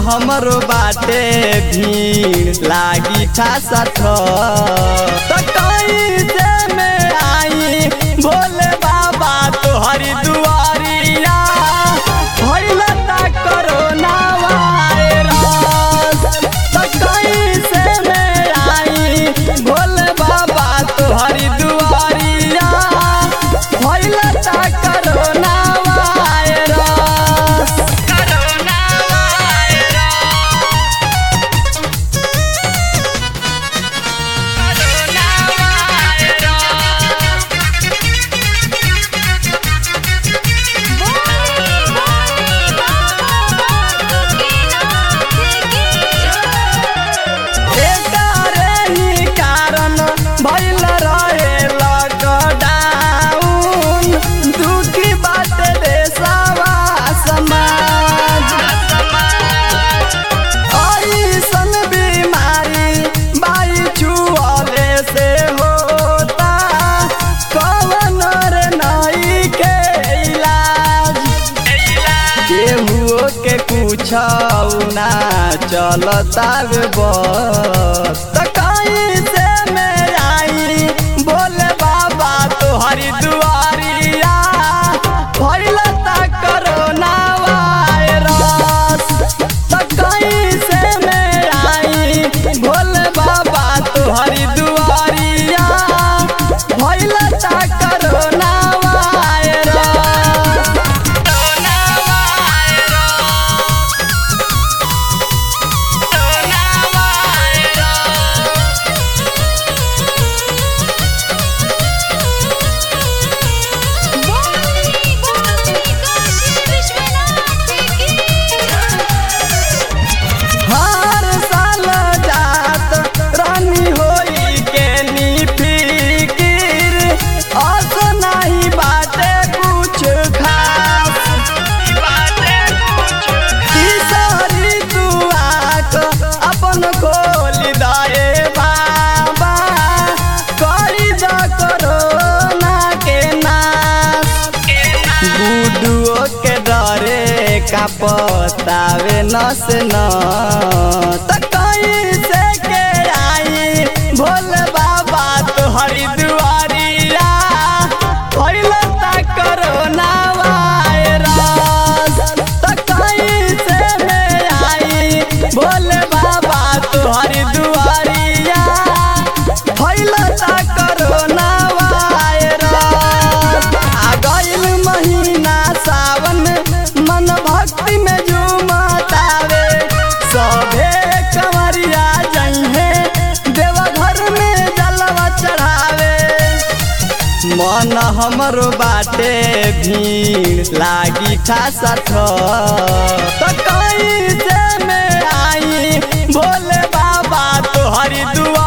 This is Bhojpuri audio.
हमरो बाटे भीड़ लागी ठासा त कैसे में आई भोले बाबा तोहरी दुआरिया भइल ता कोरोना वायरस त कैसे में आई भोले बाबा तोहरी दुआरिया भइल ता कोरोना वायरस कोरोना एकारे ही कारण भइल रहे लॉकडाउन दुखी बात देशवा समाज ऐसन बीमारी बाई छुअले से होता कवन रे नई के इलाज केहू के कुछ ना चलता बे बस त कैसे में आई बोले बाबा तोहरी दुआरिया भइल ता कोरोना वायरस त कैसे में आई भोले बाबा तोहरी दुआरिया भइल ता कोरोना वायरस कोरोना बोली बोली काशी विश्वनाथ की हर साल जात रानी होई के नी फिकिर अस नहीं बाटे कुछ खास तीसरी दुआक अपन खोली दए बाबा करी द कोरोना के नाश गुडुओ के डरे का पतावे नस न त कैसे के आई भोले बाबा तोहरी दुआरिया भइल ता कोरोना वायरस त कैसे में आई भोले बाबा तोहरी दुआरिया भइल ता कोरोना वायरस आ गइल महीना सावन मन भक्ति में झूमतावे सभे कंवरिया जइहे देवघर में जलवा चढ़ावे मन हमरो बाटे भीड़ लागी ठासा त कैसे में आई भोले बाबा तोहरी दुआ